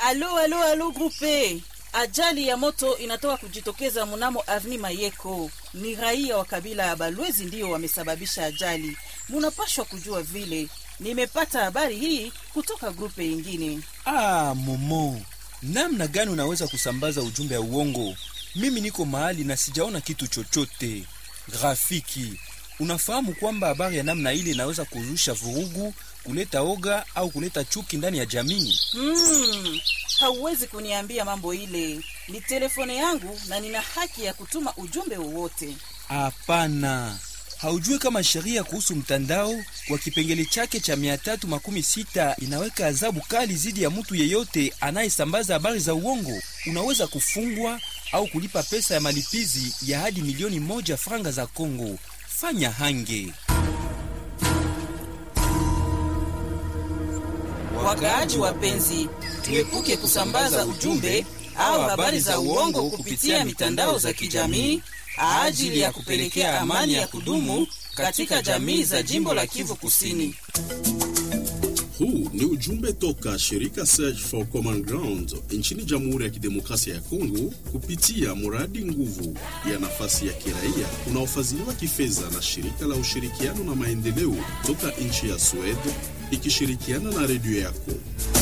Alo, alo, alo grupe. Ajali ya moto inatoka kujitokeza mnamo Avni Mayeko. Ni raia wa kabila ya Balwezi ndiyo wamesababisha ajali. Munapashwa kujua vile. Nimepata habari hii kutoka grupe ingine. Ah, Momo, namna gani unaweza kusambaza ujumbe ya uongo? Mimi niko mahali na sijaona kitu chochote. Grafiki, unafahamu kwamba habari ya namna ile inaweza kuzusha vurugu, kuleta oga au kuleta chuki ndani ya jamii? Hmm, hauwezi kuniambia mambo ile. Ni telefone yangu na nina haki ya kutuma ujumbe wowote. Hapana, haujui kama sheria kuhusu mtandao kwa kipengele chake cha mia tatu makumi sita inaweka adhabu kali dhidi ya mtu yeyote anayesambaza habari za uongo. Unaweza kufungwa au kulipa pesa ya malipizi ya hadi milioni moja franga za Kongo. Fanya hange. Wakaaji wapenzi, tuepuke kusambaza ujumbe au habari za uongo kupitia mitandao za kijamii ajili ya kupelekea amani ya kudumu katika jamii za jimbo la Kivu Kusini. Huu ni ujumbe toka shirika Search for Common Ground nchini Jamhuri ya Kidemokrasia ya Kongo kupitia mradi nguvu ya nafasi ya kiraia unaofadhiliwa kifedha na shirika la ushirikiano na maendeleo toka nchi ya Sweden ikishirikiana na redio yako.